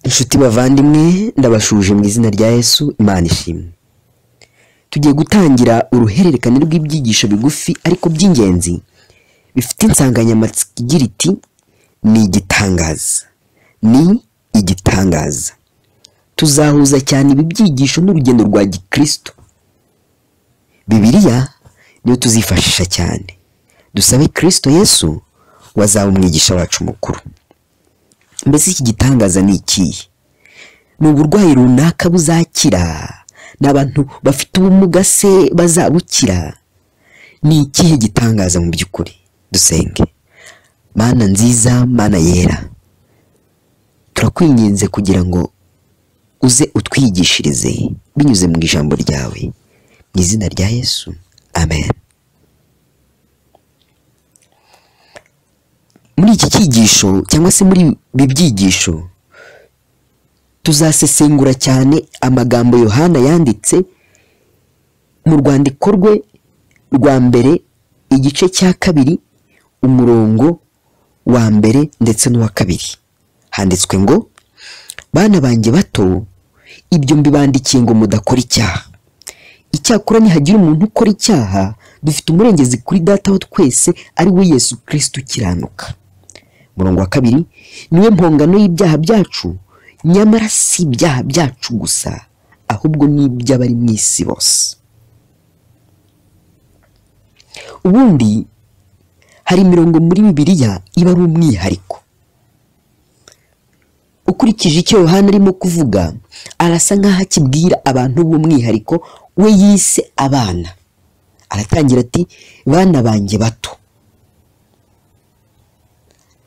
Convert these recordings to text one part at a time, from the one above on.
inshuti bavandimwe ndabashuje mu izina rya yesu imana ishimwe tugiye gutangira uruhererekane rw'ibyigisho bigufi ariko by'ingenzi bifite insanganyamatsiko igira iti ni igitangaza ni igitangaza tuzahuza cyane ibi byigisho n'urugendo rwa gikristo bibiliya niyo tuzifashisha cyane dusabe kirisito yesu wazaba umwigisha wacu mukuru mbese iki gitangaza ni ikihe ni uburwayi runaka buzakira ni abantu bafite ubumuga se bazabukira ni ikihe gitangaza mu by'ukuri dusenge mana nziza mana yera turakwinginze kugira ngo uze utwigishirize binyuze mu ijambo ryawe mu izina rya yesu amen muri iki cyigisho cyangwa se muri ibi byigisho tuzasesengura cyane amagambo yohana yanditse mu rwandiko rwe rwa mbere igice cya kabiri umurongo wa mbere ndetse n'uwa kabiri handitswe ngo bana banjye bato ibyo mbibandikiye ngo mudakora icyaha icyakora nihagira umuntu ukora icyaha dufite umurengezi kuri dataho twese ari we yesu kirisiti ukiranuka umurongo wa kabiri niwe mpongano y'ibyaha byacu nyamara si ibyaha byacu gusa ahubwo ni iby'abari mu isi bose ubundi hari imirongo muri bibiliya iba ari umwihariko ukurikije icyo yohani arimo kuvuga arasa nk'aho akibwira abantu b'umwihariko we yise abana aratangira ati bana banjye bato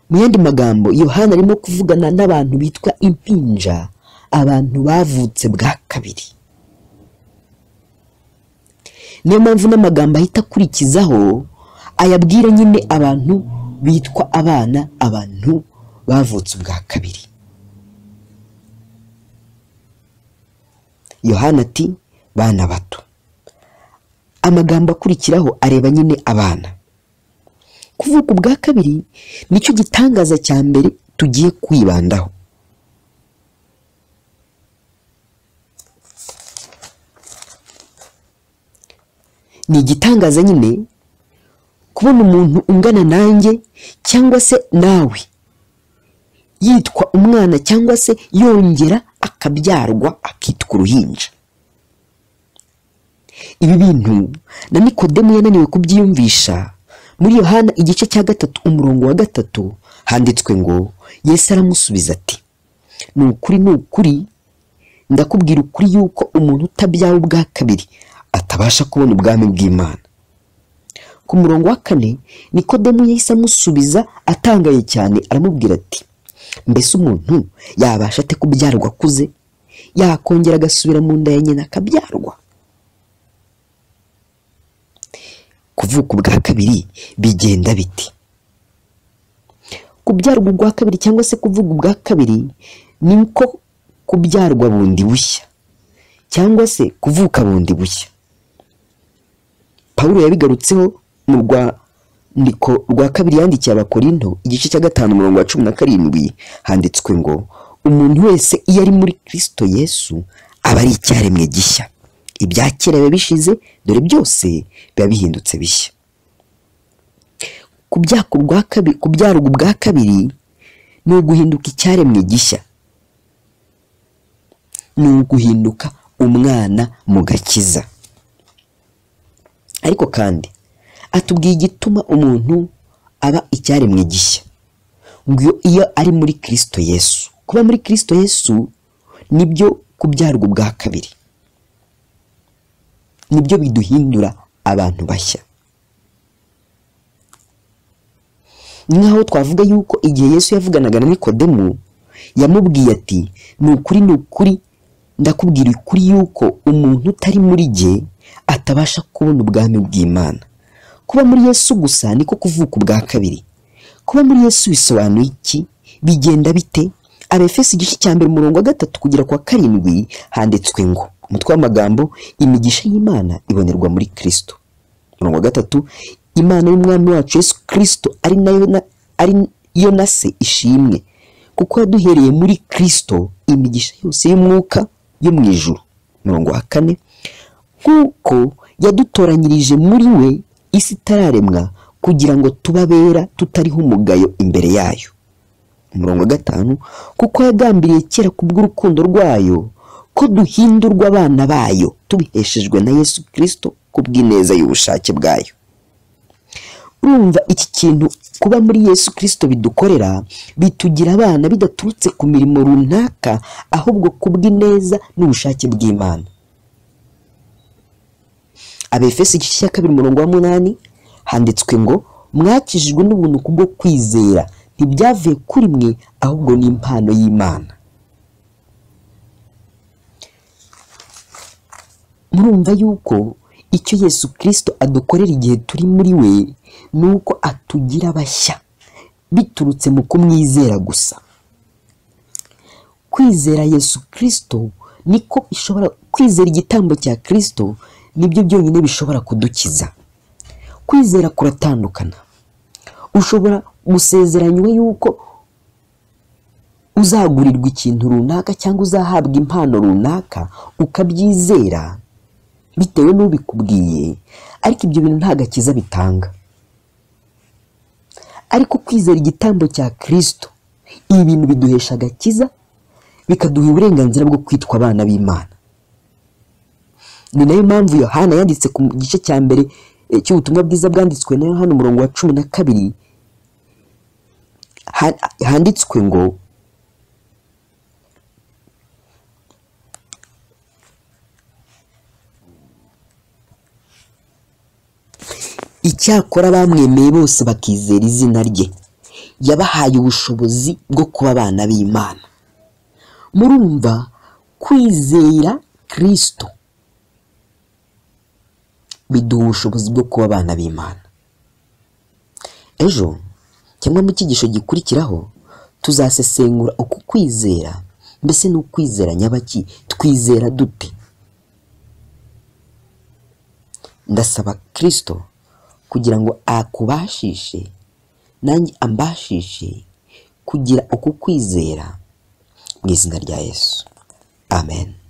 mu yandi magambo yohana arimo kuvugana n'abantu bitwa impinja abantu bavutse bwa kabiri niyo mpamvu n'amagambo ahita akurikizaho ayabwira nyine abantu bitwa abana abantu bavutse ubwa kabiri yohana ati bana bato amagambo akurikiraho areba nyine abana kuvuka ubwa kabiri nicyo gitangaza cya mbere tugiye kwibandaho ni igitangaza nyine kubona umuntu ungana nanjye cyangwa se nawe yitwa umwana cyangwa se yongera akabyarwa akitwa uruhinja ibi bintu na nikodemu yananiwe kubyiyumvisha muri yohana igice cya gatatu umurongo wa gatatu handitswe ngo yesu aramusubiza ati ni ukuri ni ukuri ndakubwira ukuri yuko umuntu utabyawe ubwa kabiri atabasha kubona ubwami bw'imana ku murongo wa kane nikodemu yahise amusubiza atangaye cyane aramubwira ati mbese umuntu yabasha ate kubyarwa akuze yakongera agasubira mu nda ya nyina akabyarwa kuvuka ubwa kabiri bigenda biti kubyarwa ubwa kabiri cyangwa se kuvuga ubwa kabiri ni uko kubyarwa bundi bushya cyangwa se kuvuka bundi bushya paul yabigarutseho mu rwandiko rwa kabiri yandikiye abakorinto igice cya gatanu umurongo wa cumi na karindwi handitswe ngo umuntu wese iyo ari muri kirisito yesu aba ari icyaremwe gishya ibya kera biba bishize dore byose biba bihindutse bishya kubyarwa ubwa kabiri ni uguhinduka icyaremwe gishya ni uguhinduka umwana mu gakiza ariko kandi atubwiye igituma umuntu aba icyaremwe gishya ngo iyo ari muri kirisito yesu kuba muri kirisito yesu nibyo kubyarwa ubwa kabiri nibyo biduhindura abantu bashya nk'aho twavuga yuko igihe yesu yavuganaga na nikodemu yamubwiye ati ni ukuri ni ukuri ndakubwira ukuri yuko umuntu utari muri jye atabasha kubona ubwami bw'imana kuba muri yesu gusa niko kuvuka ubwa kabiri kuba muri yesu bisobanuye iki bigenda bite abefesi igice cya mbere umurongo wa gatatu kugera kwa karindwi handitswe ngo umutwe w'amagambo imigisha y'imana ibonerwa muri kirisito umurongo wa gatatu imana y'umwami wacu yesu kirisito ari nayo na ari yo na se ishimwe kuko yaduhereye muri kirisito imigisha yose y'umwuka yo mu ijuru umurongo wa kane nk'uko yadutoranyirije muri we isi itararemwa kugira ngo tubabera tutariho umugayo imbere yayo umurongo wa gatanu kuko yagambiriye kera kubw'urukundo rwayo ko duhindurwa abana bayo tubiheshejwe na yesu kirisito kubw'ineza y'ubushake bwayo urumva iki kintu kuba muri yesu kirisito bidukorera bitugira abana bidaturutse ku mirimo runaka ahubwo kubw'ineza n'ubushake bw'imana abefesi igice cya kabiri umurongo wa munani handitswe ngo mwakijijwe n'ubuntu kubwo kwizera ntibyavuye kuri mwe ahubwo ni impano y'imana murumva yuko icyo yesu kirisito adukorera igihe turi muri we ni uko atugira bashya biturutse mu kumwizera gusa kwizera yesu kirisito niko bishobora kwizera igitambo cya kirisito nibyo byonyine bishobora kudukiza kwizera kuratandukana ushobora gusezeranywa yuko uzagurirwa ikintu runaka cyangwa uzahabwa impano runaka ukabyizera bitewe n'ubikubwiye ariko ibyo bintu nta gakiza bitanga ariko kwizera igitambo cya kirisito ibi bintu biduhesha agakiza bikaduha uburenganzira bwo kwitwa abana b'imana ni nayo mpamvu yohana yanditse ku gice cya mbere eh, cy'ubutumwa bwiza bwanditswe na yohana umurongo wa cumi na kabiri ha- handitswe ngo icyakora bamwemeye bose bakizera izina rye yabahaye ubushobozi bwo kuba abana b'imana murumva kwizera kirisito biduha ubushobozi bwo kuba abana b'imana ejo cyangwa mu cyigisho gikurikiraho tuzasesengura uku kwizera mbese ni ukwizera nyabaki twizera dute ndasaba kirisito kugira ngo akubashishe nanjye ambashishe kugira uku kwizera mu izina rya yesu amen